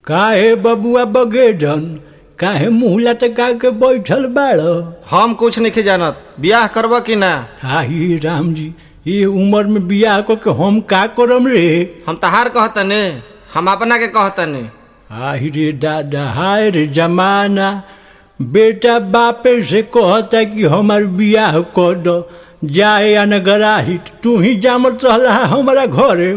काहे बबुआ बगेजन काहे मुँह लटका के बैठल बाड़ हम कुछ नहीं जानत बियाह करब कि ना आही राम जी ये उम्र में बियाह को के हम का करम रे हम तहार कहतने हम अपना के कहतने आही रे दादा हाय रे जमाना बेटा बापे से कहता कि हमार बियाह कर दो जाए या नगराही तू ही जामत रहला हमारा घरे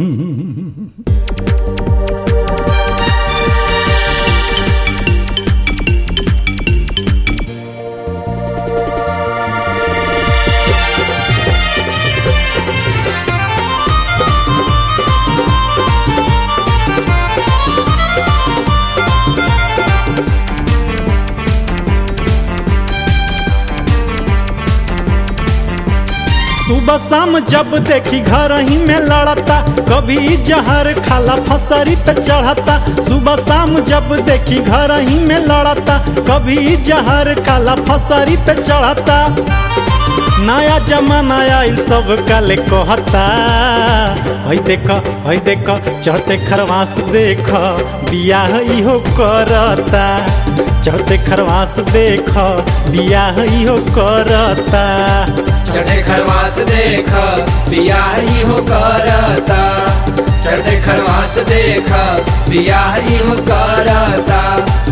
सुबह शाम जब देखी घर ही में लड़ता कभी जहर खाला फसरी पे चढ़ता सुबह शाम जब देखी घर ही में लड़ता कभी जहर खाला फसरी पे चढ़ता नया जमाना आइल सब काले कहता हई देख हई देख चढ़ते खरवास देख बियाह इहो करता चढ़ते खरवास देख बियाह इहो करता चढ़े खरवास देख बियाह ही हो करता चढ़े खरवास देख बियाह ही हो करता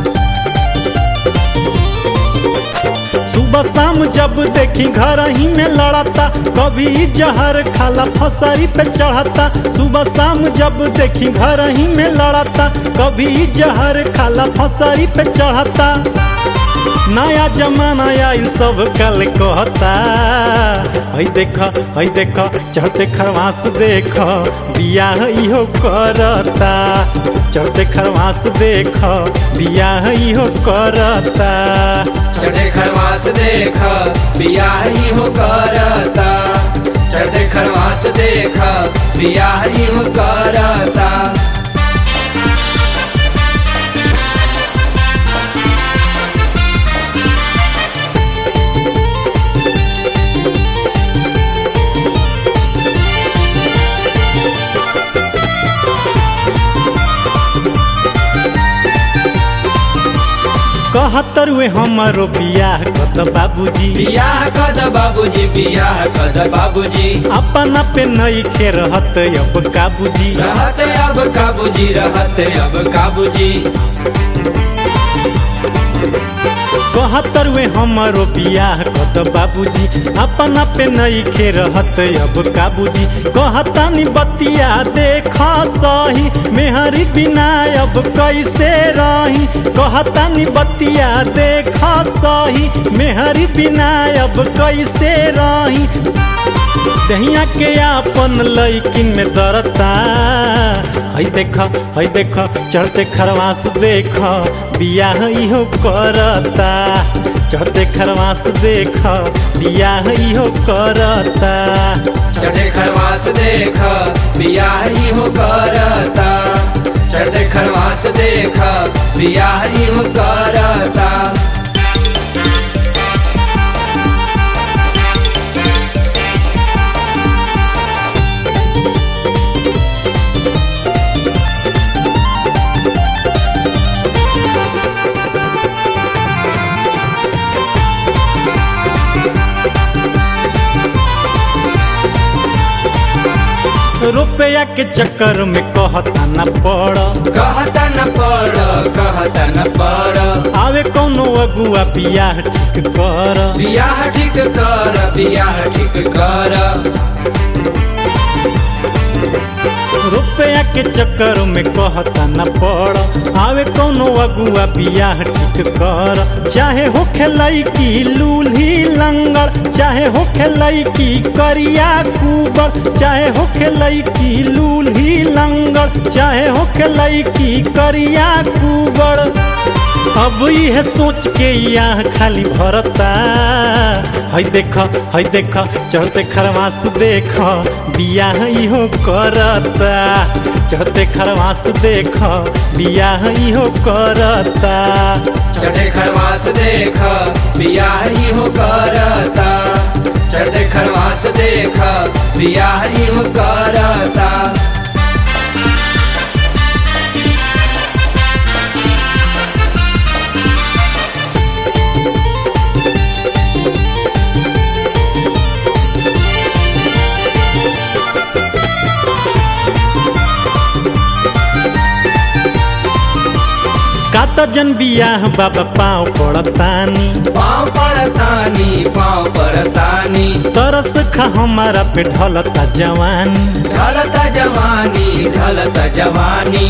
सुबह शाम जब देखी घर ही में लड़ता कभी जहर खाला फसरी पे चढ़ता सुबह शाम जब देखी घर ही में लड़ता कभी जहर खाला फसरी पे चढ़ता नया जमाना आइल सब कल कहता हई देख हई देख चढ़ते खरवास देख बियाह इहो करता चढ़ते खरवास देख बियाह इहो करता चढ़े खरवास देख बियाह ही हो करता चढ़े खरवास देख बियाह ही हो करता कहतर वे हमारो बियाह कत बाबूजी बियाह कद बाबूजी बियाह कद बाबूजी अपना पे नई खे रहत अब काबूजी रहत अब काबूजी रहत अब काबूजी कहतर वे हमारो बियाह कत बाबूजी अपना पे नई खे रहत अब काबूजी कहतानी बतिया देख सही मेहरी बिना अब कैसे रही कहतानी बतिया देख सही मेहरी बिना अब कैसे रही दहिया के आपन लैकिन में दरता हई देख हई देख चढ़ते खरवास देख बियाह इहो करता चढ़ते खरवास देख बियाह इहो करता चढ़े खरवास देख बियाह ही हो करता चढ़े खरवास देख बियाह ही हो करता रुपया के चक्कर में कहता न पड़ कहता न पड़ कहता न पड़ आवे कोनो अगुआ बियाह ठीक कर बियाह ठीक कर बियाह ठीक कर रुपया के चक्कर में कहता न पड़ आवे कोनो अगुआ बियाह ठीक कर चाहे हो खेलई की लूल्ही लंगड़ चाहे हो खेलई की करिया कुबर चाहे हो खेलई की लूल्ही लंगड़ चाहे हो खेलई की करिया कुबर अब यह सोच के यहाँ खाली भरता हई देख हई देख चढ़ते खरवास देख बियाह इहो करता चढ़ते खरवास देख बियाह इहो करता चढ़े खरवास देख बियाह ही हो करता चढ़े खरवास देख बियाह ही हो करता कात जन बियाह बाबा पाँव पड़तानी पाँव परतानी पाँव परतानी तरस खा हमारा पे ढलता जवानी ढलता जवानी ढलता जवानी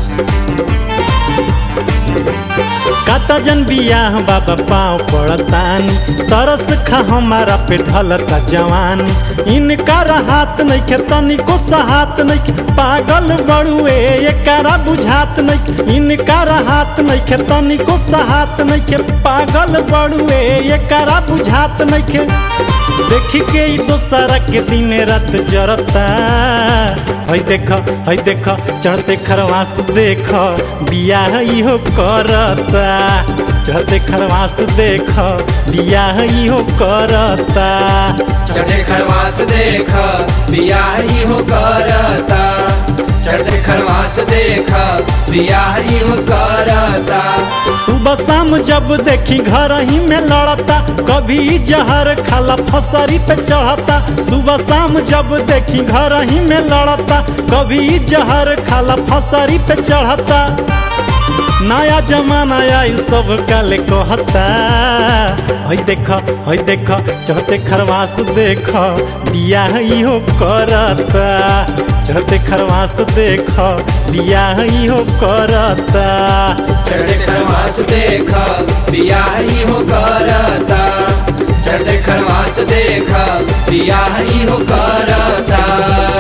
काता जन बियाह बाबा पाँव पड़तानी तरस खा हमारा पे ढलता जवानी इनका हाथ नहीं के तनिको सहात नहीं के पागल बड़ुए एकरा बुझात नहीं के इनका हाथ नहीं के तनिको सहात नहीं के पागल बड़ुए एकरा बुझात नहीं के देखी के ई दोसरा के दिन रात जरता हई देख हई देख चढ़ते खरवास देख बियाह इहो करता चढ़ते खरवास देख बियाह इहो करता चढ़े खरवास देख बियाह हो करता चढ़े खरवास देख बियाह हो करता सुबह शाम जब देखी घर ही में लड़ता कभी जहर खाला फसरी पे चढ़ता सुबह शाम जब देखी घर ही में लड़ता कभी जहर खाला फसरी पे चढ़ता नया जमाना आई सब काले कहता हई देख हई देख चढ़ते खरवास देख बियाह इहो करता चढ़ते खरवास देख बियाह इहो करता चढ़े खरवास देख बियाह हो करता चढ़े खरवास देख बियाह हो करता